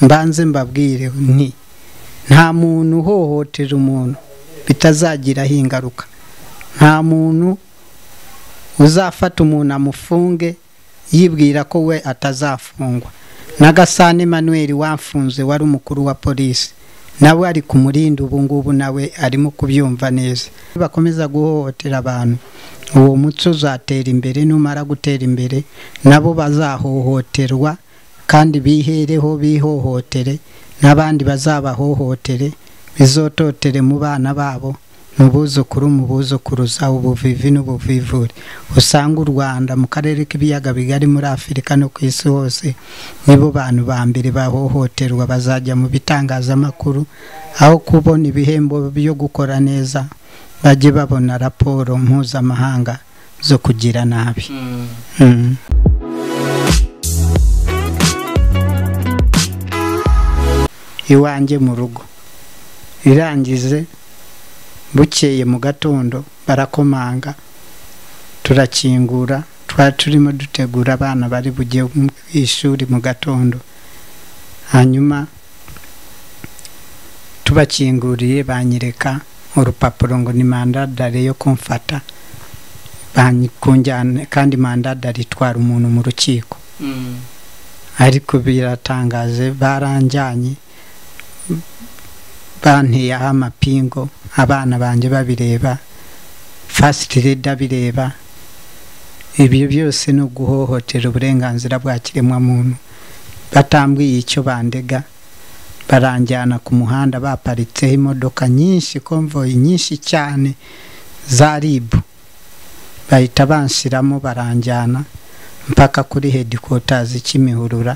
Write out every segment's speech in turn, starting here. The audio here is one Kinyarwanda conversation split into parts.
mbanze mbabwire nti nta muntu uhohotera umuntu bitazagiraho ingaruka nta muntu uzafata umuntu amufunge yibwira ko we atazafungwa n'agasane Emmanuel wafunze wari umukuru wa polisi nawe ari ku murindi ubu ngubu nawe arimo kubyumva neza bakomeza guhohotera abantu uwo muco uzatera imbere numara gutera imbere nabo bazahohoterwa kandi bihereho bihohotere n'abandi bazabahohotere bizototere mu bana babo mu buzukuru mu buzukuruza ubuvivi n'ubuvivure usanga u rwanda mu karere k'ibiyaga bigari muri afurika no ku isi hose nibo bantu ba mbere bahohoterwa bazajya mu bitangazamakuru aho kubona ibihembo byo gukora neza bajye babona raporo mpuzamahanga zo kugira nabi Mm. iwanjye mu rugo irangize bukeye mu gatondo barakomanga turakingura twari turimo dutegura abana bari bujye mu ishuri mu gatondo hanyuma tubakinguriye banyereka urupapuro ngo ni mandadare yo kumfata banyi- kunjyana kandi mandadare itwara umuntu mu rukiko ariko biratangaje baranjyanye banteyeho amapingo abana banjye babireba fasiti reda bireba ibyo byose ni uguhohotera uburenganzira bwa kiremwamuntu batambwiye icyo bandega baranjyana ku muhanda baparitseho imodoka nyinshi konvoyi nyinshi cyane za ribu bahita banshyiramo baranjyana mpaka kuri hedikotazi cy'imihurura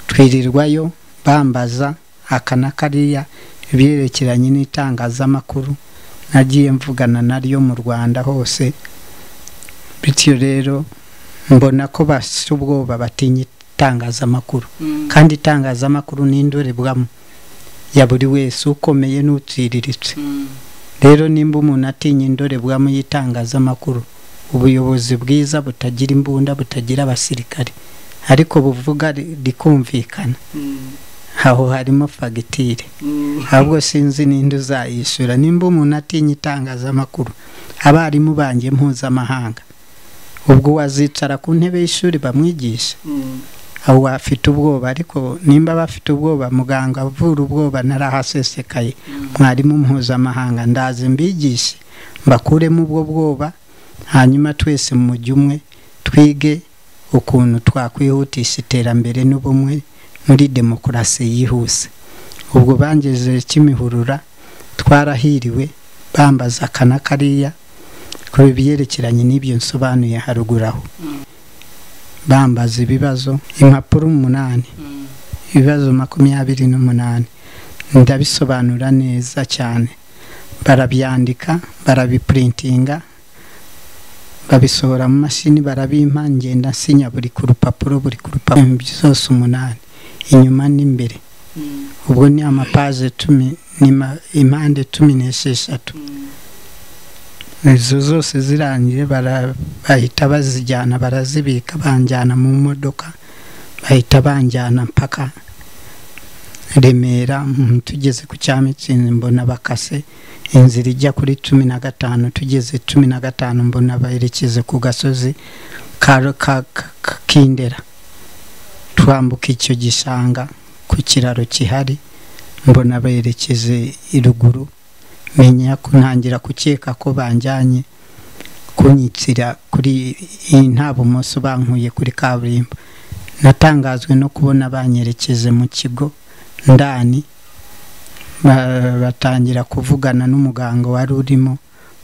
twirirwayo bambaza aka na kariya ibyerekeranye n'itangazamakuru nagiye mvugana naryo mu rwanda hose bityo rero mbona ko bafite ubwoba batinya itangazamakuru kandi itangazamakuru ni indorerwamo ya buri wese ukomeye n'utsiriritse rero nimba umuntu atinya indorerwamo y'itangazamakuru ubuyobozi bwiza butagira imbunda butagira abasirikare ariko buvuga ri- rikumvikana aho harimo fagitire ahubwo sinzi n'indi uzayishyura nimba umuntu atinya itangazamakuru abarimu banjye mpuzamahanga ubwo wazicara ku ntebe y'ishuri bamwigisha aho wafite ubwoba ariko nimba bafite ubwoba muganga avura ubwoba narahasesekaye mwarimu mpuzamahanga ndaze mbigishe mbakuremo ubwo bwoba hanyuma twese mu mujyi umwe twige ukuntu twakwihutisha iterambere n'ubumwe muri demokarasi yihuse ubwo bangeje kimihurura twarahiriwe bambaza aka na kariya ku byerekeranye n'ibyo nsobanuye haruguru aho bambaza ibibazo impapuro umunani ibibazo makumyabiri n'umunani ndabisobanura neza cyane barabyandika barabiprintinga babisohora mu mashini barabimpa ngenda nsinya buri ku rupapuro buri ku rupapuro zose umunani inyuma n'imbere ubwo ni amapaje cumi ni ma- impande cumi n'esheshatu izo zose zirangiye bara- bahita bazijyana barazibika banjyana mu modoka bahita banjyana mpaka remera mm, tugeze ku cyamitsinzi mbona bakase inzira ijya kuri cumi na gatanu tugeze cumi na gatanu mbona baherekeze ku gasozi ka- ka- ka- kindera twambuka icyo gishanga ku kiraro kihari mbona berekeze iruguru menya kuntangira gukeka ko banjyanye kunyitsira kuri iyi nta bumoso bankuye kuri kaburimbo natangazwe no kubona banyerekeje mu kigo ndani Ba- batangira kuvugana n'umuganga wari urimo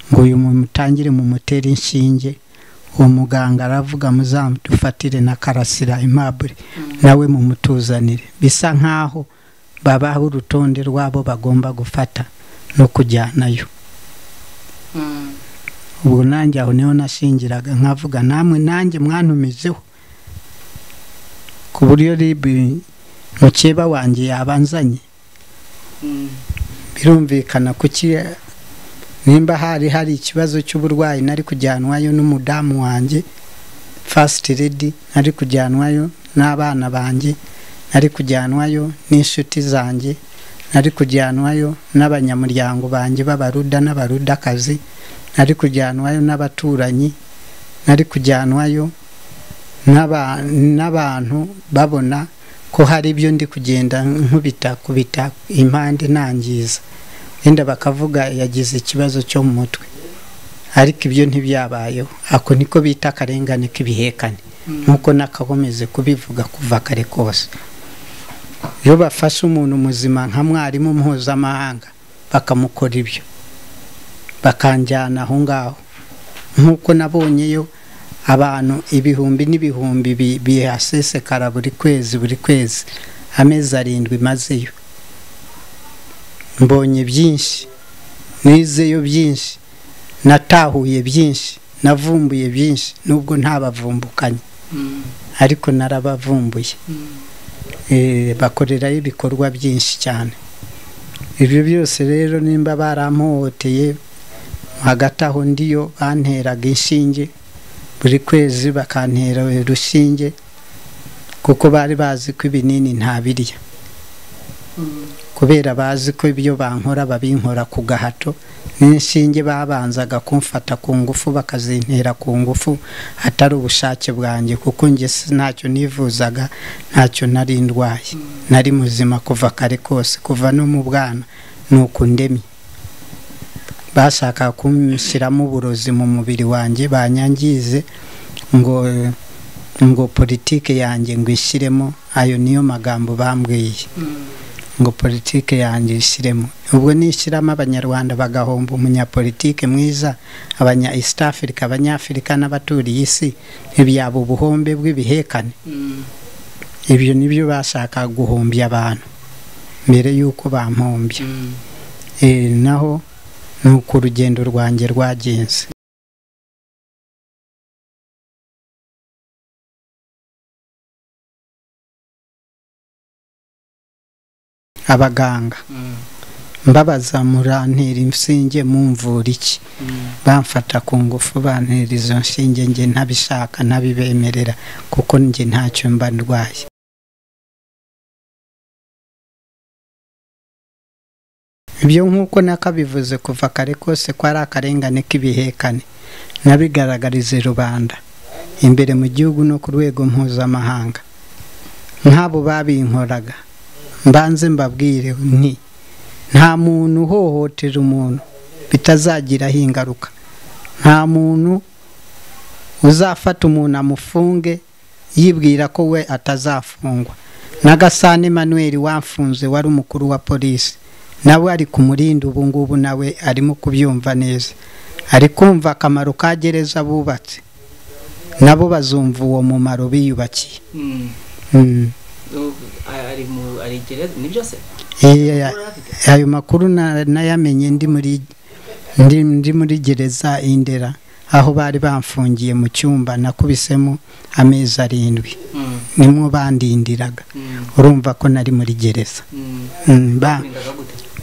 ngo uyu muntu utangire mu mutera inshinge uwo muganga aravuga muzamudufatire na karasira impabure nawe mumutuzanire bisa nk'aho babaha urutonde rw'abo bagomba gufata no kujyanayo ubu nanjye aho niho nashingiraga nkavuga namwe nanjye mwantumizeho ku buryo ribi mukeba wanjye yabanzanye birumvikana kuki nimba hari hari ikibazo cy'uburwayi nari kujyanwayo n'umudamu wanjye fasiti redi nari kujyanwayo n'abana banjye nari kujyanwayo n'inshuti zanjye nari kujyanwayo n'abanyamuryango banjye b'abaruda n'abarudakazi nari kujyanwayo n'abaturanyi nari kujyanwayo n'aba- n'abantu babona ko hari ibyo ndi kugenda nkubitakubita impande nangiza wenda bakavuga yagize ikibazo cyo mu mutwe ariko ibyo ntibyabayeho ako niko bita akarengane k'ibihekane nk'uko nakakomeze kubivuga kuva kare kose iyo bafashe umuntu muzima nka mwarimu mpuzamahanga bakamukora ibyo bakanjyana aho ngaho nk'uko nabonyeyo abantu ibihumbi n'ibihumbi bi- bihasesekara buri kwezi buri kwezi amezi arindwi mazeyo mbonye byinshi nizeyo byinshi natahuye byinshi navumbuye byinshi nubwo ntabavumbukanye ariko narabavumbuye Eh, bakorerayo ibikorwa byinshi cyane ibyo byose rero nimba baramuhoteye hagati aho ndiyo banteraga inshinge buri kwezi bakantera urushinge kuko bari bazi ko ibinini ntabirya kubera bazi ko ibyo bankora babinkora ku gahato n'inshinge babanzaga kumfata ku ngufu bakazintera ku ngufu atari ubushake bwanjye kuko njye si- ntacyo nivuzaga ntacyo nari ndwaye nari muzima kuva kare kose kuva no mu bwana ni uku ndemye bashakaga kumushyiramo uburozi mu mubiri wanjye banyangize ngo ngo politike yanjye ngo ishyiremo ayo niyo magambo bambwiye ngo politike yanjye ishyiremo ubwo nishyiramo abanyarwanda bagahomba umunyapolitike mwiza abanya east africa abanyafurika n'abaturiye isi ntibyaba ubuhombe bw'ibihekane ibyo nibyo bashaka guhombya abantu mbere y'uko bampombya Eh, naho ni uko urugendo rwanjye rwagenze abaganga mbabaza murantera inshinge mumvura iki bamfata ku ngufu bantera izo nshinge njye ntabishaka ntabibemerera kuko njye ntacyo mba ndwaye ibyo nk'uko nakabivuze kuva kare kose ko ari akarengane k'ibihekane nabigaragarize rubanda imbere mu gihugu no ku rwego mpuzamahanga nk'abo babinkoraga mbanze mbabwire nti nta muntu uhohotera umuntu bitazagiraho ingaruka nta muntu uzafata umuntu amufunge yibwira ko we atazafungwa n'agasane manuel wamfunze wari umukuru wa polisi nawe ari ku murinda ubu ngubu nawe arimo kubyumva neza ari kumva akamaro ka gereza bubatse nabo bazumva uwo mumaro biyubakiye Mm. ari mu ari gereza ni byose Eh, ayo makuru na- nayamenye ndi muri ndi, ndi muri gereza indera aho bari bamfungiye mu cyumba nakubisemo amezi arindwi nimwo bandindiraga urumva ko nari muri gereza Mm, ba-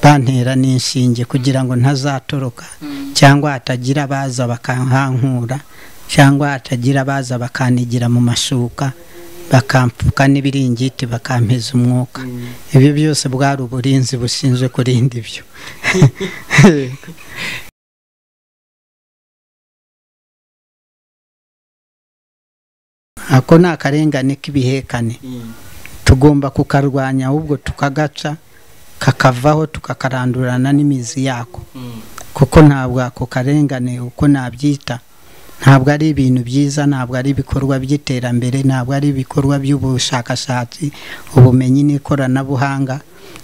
bantera n'inshinge kugira ngo ntazatoroka cyangwa hatagira abaza bakahankura cyangwa hatagira abaza bakanigira mu mashuka bakampfuka n'ibiringiti bakampeza umwuka ibyo byose bwari uburinzi bushinzwe kurinda ibyo ako ni akarengane k'ibihekane tugomba kukarwanya ahubwo tukagaca kakavaho tukakarandurana n'imizi yako kuko ntabwo ako karengane uko nabyita ntabwo ari ibintu byiza ntabwo ari ibikorwa by'iterambere ntabwo ari ibikorwa by'ubushakashatsi ubumenyi n'ikoranabuhanga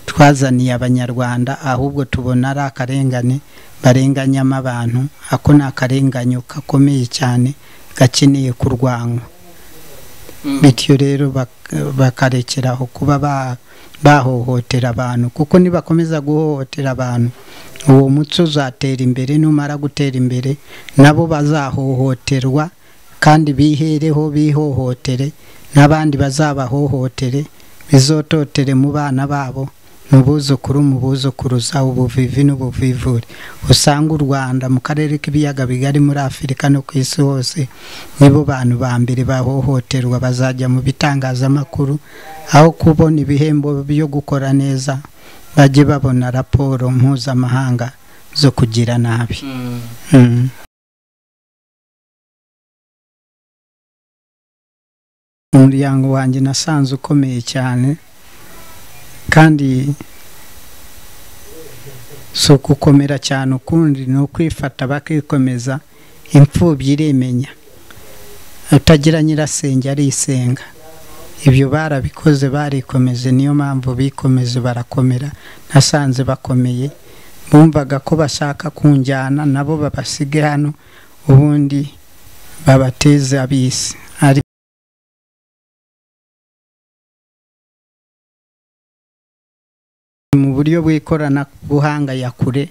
twazaniye abanyarwanda ahubwo tubona ari akarengane barenganyamo abantu ako ni akarenganyo gakomeye cyane gakeneye kurwanywa bityo rero bak- bakarekeraho kuba ba- bahohotera abantu kuko nibakomeza guhohotera abantu uwo muco uzatera imbere numara gutera imbere nabo bazahohoterwa kandi bihereho bihohotere n'abandi bazabahohotere bizototere mu bana babo mu buzukuru mu buzukuruza ubuvivi n'ubuvivure usanga u rwanda mu karere k'ibiyaga bigari muri afurika no ku isi hose nibo bantu ba mbere bahohoterwa bazajya mu bitangazamakuru aho kubona ibihembo byo gukora neza bajye babona raporo mpuzamahanga zo kugira nabi Mm. Mm. umuryango wanjye nasanze ukomeye cyane kandi si ukukomera cyane ukundi ni ukwifata bakikomeza imfubyi iremenya utagira nyirasenge arisenga ibyo barabikoze barikomeje niyo mpamvu bikomeje barakomera nasanze bakomeye bumvaga ko bashaka kunjyana nabo babasige hano ubundi babateze abisi ari mu buryo bw'ikoranabuhanga ya kure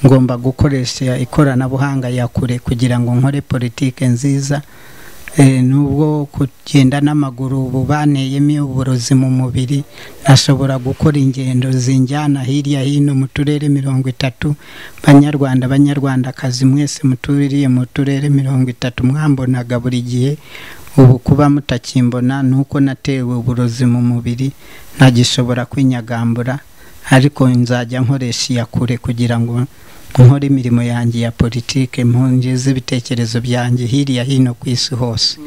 ngomba gukoresha ikoranabuhanga ya kure kugira ngo nkore politike nziza Eh, nubwo kugenda n'amaguru ubu banteyemo uburozi mu mubiri nashobora gukora ingendo zinjyana hirya hino mu turere mirongo itatu banyarwanda banyarwandakazi mwese muturiye mu turere mirongo itatu mwambonaga buri gihe ubu kuba mutakimbona ni uko natewe uburozi mu mubiri ntagishobora kwinyagambura ariko nzajya nkoresha iya kure kugira ngo nkore imirimo yanjye ya politike mpongeze ibitekerezo byanjye hirya hino ku isi hose Mm.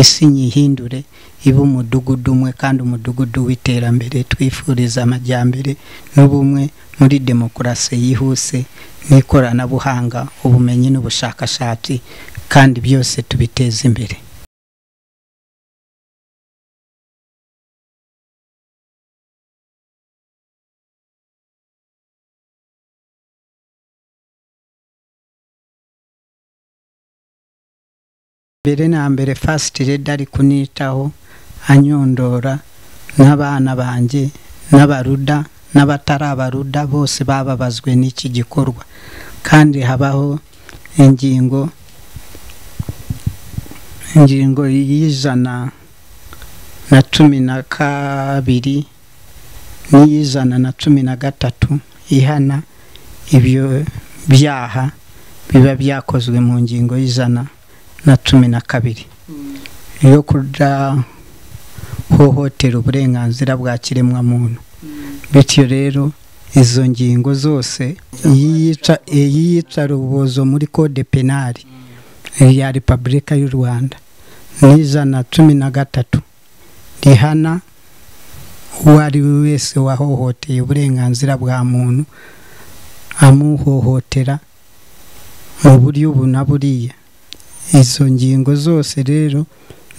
isi nyihindure ibe umudugudu umwe kandi umudugudu w'iterambere twifuriza amajyambere n'ubumwe muri demokarasi yihuse n'ikoranabuhanga ubumenyi n'ubushakashatsi kandi byose tubiteze imbere mbere na mbere fasiti redi ari kunitaho anyondora n'abana banjye n'abaruda n'abatari abaruda bose bababazwe n'iki gikorwa kandi habaho ingingo ingingo y'ijana na cumi na kabiri n'iy'ijana na cumi na gatatu ihana ibyo byaha biba byakozwe mu ngingo y'ijana na cumi na kabiri Mm. yo kudahohotera uburenganzira bwa kiremwamuntu Mm. bityo rero izo ngingo zose iyica- iyiyicarubozo muri kode penali ya repubulika y'u rwanda n'ijana cumi na gatatu rihana uwo ari we wese wahohoteye uburenganzira bwa muntu amuhohotera mu buryo ubu na buriya izo ngingo zose rero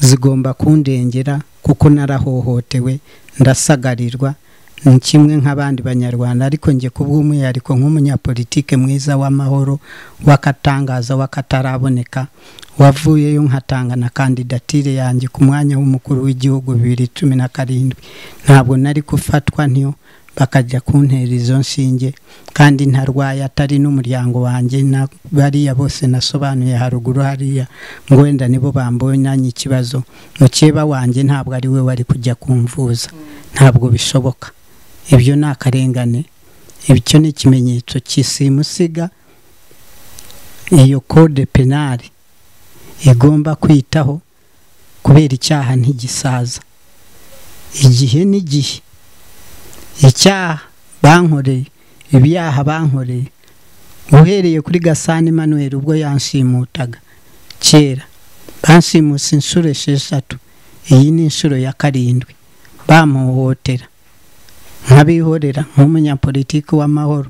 zigomba kundengera kuko narahohotewe ndasagarirwa ni kimwe nk'abandi banyarwanda ariko njye ku bw'umwihariko nk'umunyapolitike mwiza w'amahoro w'akatangaza w'akataraboneka wavuyeyo nkatanga na kandidatire yanjye ku mwanya w'umukuru w'igihugu bibiri cumi na karindwi ntabwo nari gufatwa ntiyo bakajya kuntera izo nshinge kandi ntarwaye atari n'umuryango wanjye na bariya bose nasobanuye haruguru hariya ngo wenda nibo bambonanye ikibazo mukeba wanjye ntabwo ari we wari kujya kumvuza ntabwo bishoboka ibyo ni akarengane icyo ni ikimenyetso cy'isimusiga iyo kode penali igomba kwitaho kubera icyaha ntigisaza igihe n'igihe icyaha bankoreye ibyaha bankoreye uhereye kuri gasana Emmanuel ubwo yanshimutaga kera banshimuse inshuro esheshatu iyi ni inshuro ya karindwi bamuhohotera nkabihorera nk'umunyapolitiki w'amahoro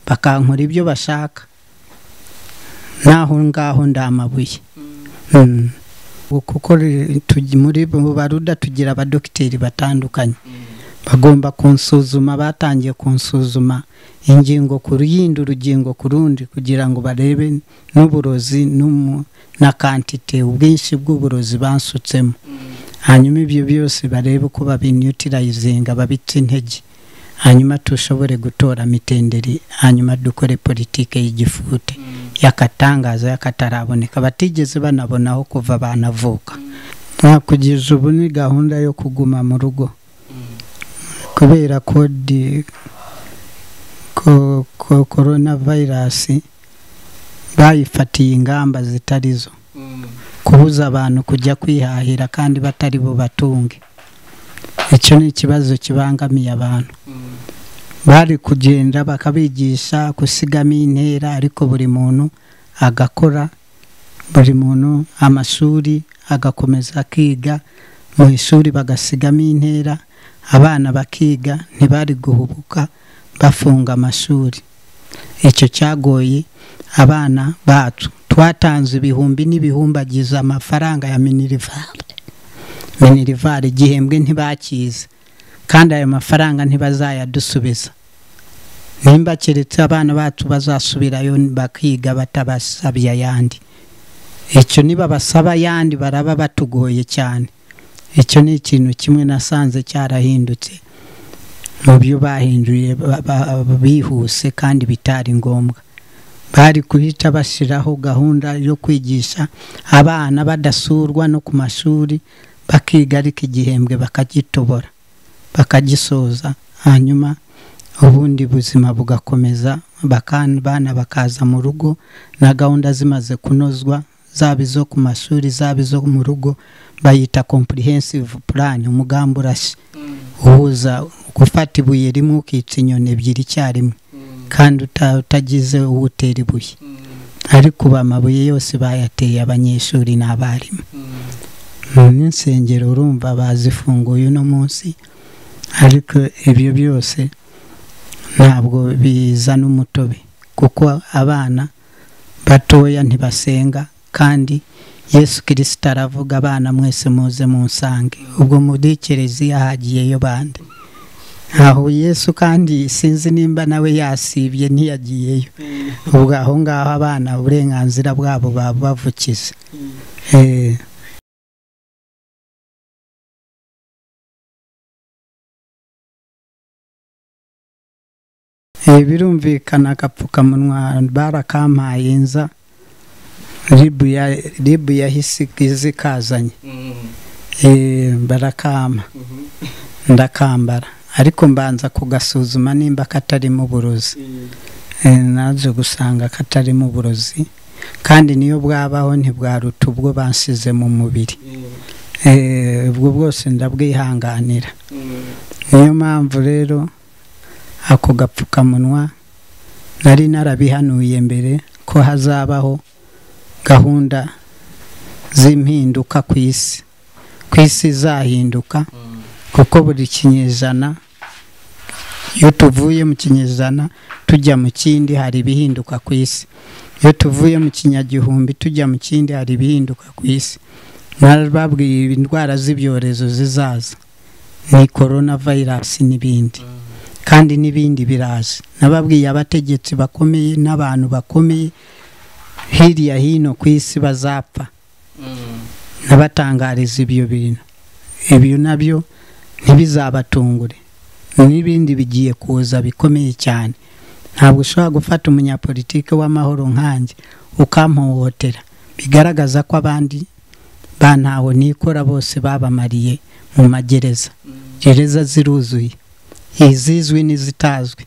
bakankora ibyo bashaka n'aho ngaho ndamabuye Mm. Mm. Ubu kuko re- tugi- muri bo baruda tugira abadogiteri batandukanye Mm. bagomba kunsuzuma batangiye kunsuzuma ingingo ku yindi urugingo ku rundi kugira ngo barebe n'uburozi n'umu- na kantite ubwinshi bw'uburozi bansutsemo Mm. hanyuma ibyo byose barebe uko babinutirayizinga babitse intege hanyuma dushobore gutora mitenderi hanyuma dukore politike y'igifute Mm. y'akatangaza y'akataraboneka batigeze banabonaho kuva banavuka Mm. kugeza ubu ni gahunda yo kuguma mu rugo Mm. kubera kode ko ko korona vayirasi bayifatiye ingamba zitari zo Mm. kubuza abantu kujya kwihahira kandi batari bubatunge icyo ni ikibazo kibangamiye abantu Mm. bari kugenda bakabigisha gusigamo intera ariko buri muntu agakora buri muntu amashuri agakomeza akiga mu ishuri bagasigamo intera abana bakiga ntibari guhubuka bafunga amashuri icyo cyagoye abana bacu twatanze ibihumbi n'ibihumbagiza amafaranga ya minirivare minirivare igihembwe ntibakize kandi ayo mafaranga ntibazayadusubiza nimba keretse abana bacu bazasubirayo bakiga batabasabye ayandi icyo niba basaba ayandi baraba batugoye cyane icyo ni ikintu kimwe nasanze cyarahindutse mu byo bahinduye ba- ba- bihuse kandi bitari ngombwa bari guhita bashyiraho gahunda yo kwigisha abana badasurwa no ku mashuri bakiga ariko igihembwe bakagitobora bakagisoza hanyuma ubundi buzima bugakomeza bakan- bana bakaza mu rugo na gahunda zimaze kunozwa zaba izo ku mashuri zaba izo mu rugo bayita comprehensive plan umugambi urashye Mm. uhuza gufata ibuye rimwe ukica inyoni ebyiri icyarimwe Mm. kandi uta- utagize uwutera ibuye Mm. ariko ubu amabuye yose bayateye abanyeshuri n'abarimu Mm. n'insengero urumva bazifunguye uno munsi ariko ibyo byose ntabwo bizana umutobe kuko abana batoya ntibasenga kandi yesu kirisita aravuga abana mwese muze munsange ubwo muri kiliziya hagiyeyo bande aho yesu kandi sinzi nimba nawe yasibye ntiyagiyeyo Mm. ubwo aho ngaho abana uburenganzira bwabo babubavukiza Mm. Eh, Eh, birumvikana agapfukamunwa barakampaye nza ribu ya ribu yahise izikazanye Mm. Eh, barakama Mhm. ndakambara ariko mbanza kugasuzuma nimba katarimo uburozi Mm. Eh, naje gusanga katarimo uburozi kandi niyo bwabaho ntibwaruta ubwo bansize mu mubiri Mm. Eh, ubwo bwose ndabwihanganira Mm. niyo mpamvu rero ako gapfukamunwa nari narabihanuye mbere ko hazabaho gahunda z'impinduka ku isi ku isi izahinduka Mm. kuko buri kinyejana iyo tuvuye mu kinyejana tujya mu kindi hari ibihinduka ku isi iyo tuvuye mu kinyagihumbi tujya mu kindi hari ibihinduka ku isi narababwiye indwara z'ibyorezo zizaza ni korona vayirasi n'ibindi Mm. kandi n'ibindi biraza nababwiye abategetsi bakomeye n'abantu bakomeye hirya hino ku isi bazapfa Mm. nabatangariza ibyo bintu ibyo nabyo ntibizabatungure n'ibindi bigiye kuza bikomeye cyane ntabwo ushobora gufata umunyapolitike w'amahoro nkanjye ukamuhohotera bigaragaza ko abandi bantaho nikora bose babamariye mu magereza Mm. gereza ziruzuye izizwi n'izitazwi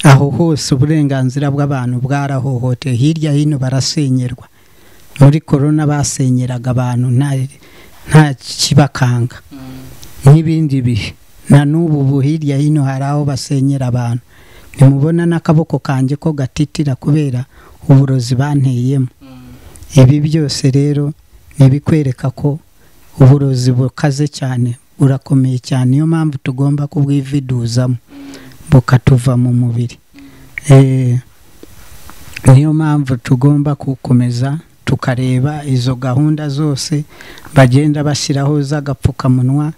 aho hose uburenganzira bw'abantu bwarahohotewe hirya hino barasenyerwa muri korona basenyeraga abantu nta- nta kibakanga Mm. n'ibindi bihe na n'ubu ubu hirya hino hari aho basenyera abantu ntimubona n'akaboko kanjye ko gatitira kubera uburozi banteyemo Mm. ibi byose rero ni ibikwereka ko uburozi bukaze cyane burakomeye cyane niyo mpamvu tugomba kubwividuzamo bukatuva mu mubiri Eh, niyo mpamvu tugomba gukomeza tukareba izo gahunda zose bagenda bashyiraho z'agapfukamunwa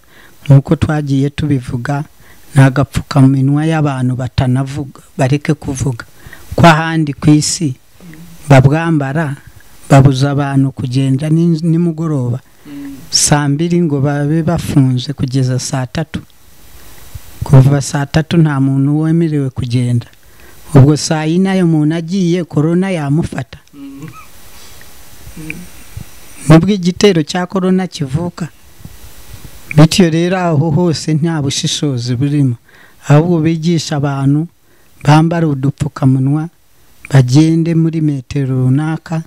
nk'uko twagiye tubivuga ni agapfukamunwa y'abantu batanavuga bareke kuvuga ko ahandi ku isi babwambara babuza abantu kugenda ni- nimugoroba Mm. saa mbiri ngo babe bafunze kugeza saa tatu kuva saa tatu nta muntu wemerewe kugenda ubwo saa yine ayo muntu agiye korona yamufata Mm. nibwo igitero cya korona kivuka bityo rero aho hose nta bushishozi burimo ahubwo bigisha abantu bambare udupfukamunwa bagende muri metero runaka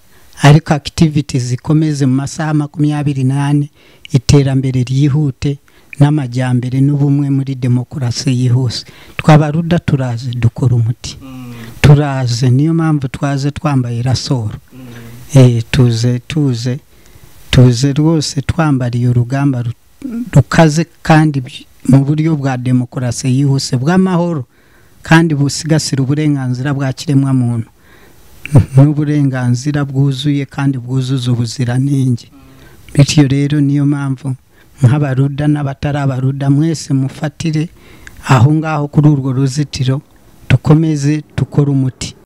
ariko akitiviti zikomeze mu masaha makumyabiri n'ane iterambere ryihute n'amajyambere n'ubumwe muri demokarasi yihuse twabaruda turaze dukora umuti Mm, turaze niyo mpamvu twaze twambaye rasoro mm. Eh, tuze tuze tuze rwose twambariye urugamba ru- rukaze kandi by- mu buryo bwa demokarasi yihuse bw'amahoro kandi busigasira uburenganzira bwa kiremwamuntu n'uburenganzira bwuzuye kandi bwuzuza ubuziranenge bityo rero niyo mpamvu nk'abaruda n'abatari abaruda mwese mufatire aho ngaho kuri urwo ruzitiro dukomeze dukore umuti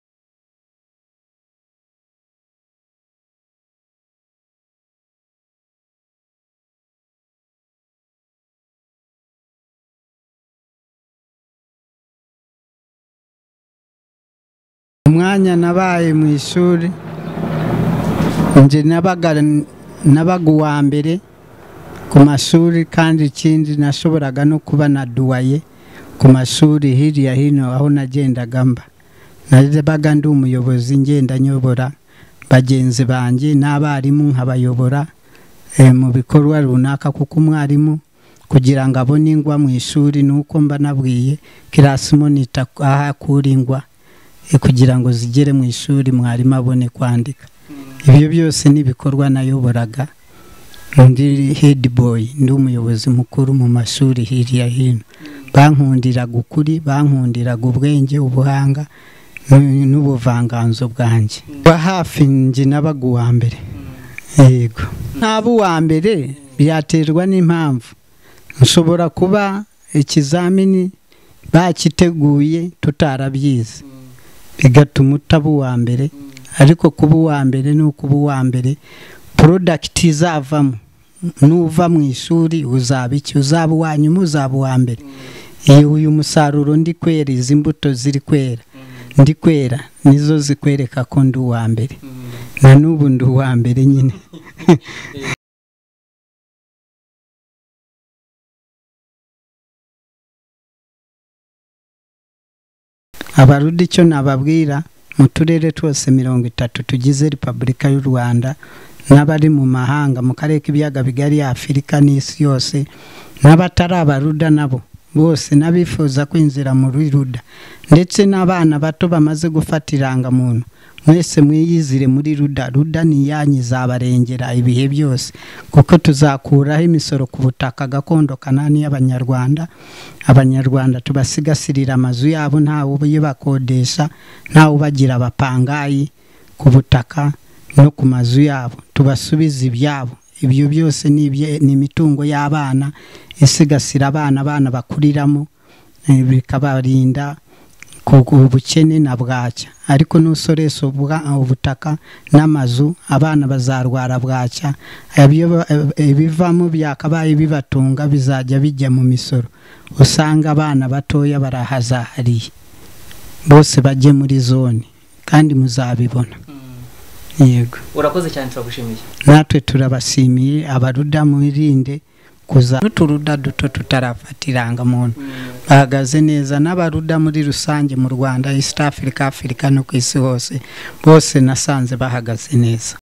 umwanya nabaye mu ishuri njye nabaga nabaga uwa mbere ku mashuri kandi ikindi nashoboraga no kuba naduwaye ku mashuri hirya hino aho nagendaga mba nabaga ndi umuyobozi ngenda nyobora bagenzi banjye n'abarimu nkabayobora eh, mu bikorwa runaka kuko umwarimu kugira ngo abone ingwa mu ishuri ni uko mba nabwiye kirasi monita aho akura ingwa eh, kugira ngo zigere mu ishuri mwarimu abone kwandika ibyo byose n'ibikorwa nayoboraga ndi hedi boyi ndi umuyobozi mukuru mu mashuri hirya hino bankundiraga ukuri bankundiraga ubwenge ubuhanga n'u- n'ubuvanganzo bwanjye wa hafi njye nabaga uwa mbere yego ntaba uwa mbere byaterwa n'impamvu nshobora kuba ikizamini bakiteguye tutarabyize bigatuma utaba uwa mbere ariko kuba uwa mbere ni ukuba uwa mbere porodakiti izavamo nuva mu ishuri uzaba iki uzaba uwa nyuma uzaba uwa mbere iyo uyu musaruro ndi kwera izi mbuto ziri kwera ndi kwera nizo zikwereka ko ndi uwa mbere na n'ubu ndi uwa mbere nyine abaruda icyo nababwira mu turere twose mirongo itatu tugize repubulika y'u rwanda n'abari mu mahanga mu karere k'ibiyaga bigari afurika n'isi yose n'abatari abaruda nabo bose n'abifuza kwinjira muri ruda ndetse n'abana bato bamaze gufata irangamuntu mwese mwiyizire muri ruda ruda ni iyanyu izabarengera ibihe byose kuko tuzakuraho imisoro ku butaka gakondo kanani y'abanyarwanda abanyarwanda tubasigasirira amazu yabo ntawe ubakodesha ntawe ubagira abapangayi ku butaka no ku mazu yabo tubasubize ibyabo ibyo byose ni ibye- ni imitungo y'abana isigasira abana abana bakuriramo eh, bikabarinda ku- ku ubukene na bwacya ariko n'usoresa ubwa- ubutaka n'amazu abana bazarwara bwacya Ibyo ba- ibivamo byakabaye bibatunga bizajya bijya mu misoro usanga abana batoya barahazahariye bose bajye muri zone kandi muzabibona yego urakoze cyane turagushimiye natwe turabashimiye abaruda mwirinde kuza n'uturuda duto tutarafata irangamuntu Mm, bahagaze neza n'abaruda muri rusange mu rwanda east africa afurika no ku isi hose bose nasanze bahagaze neza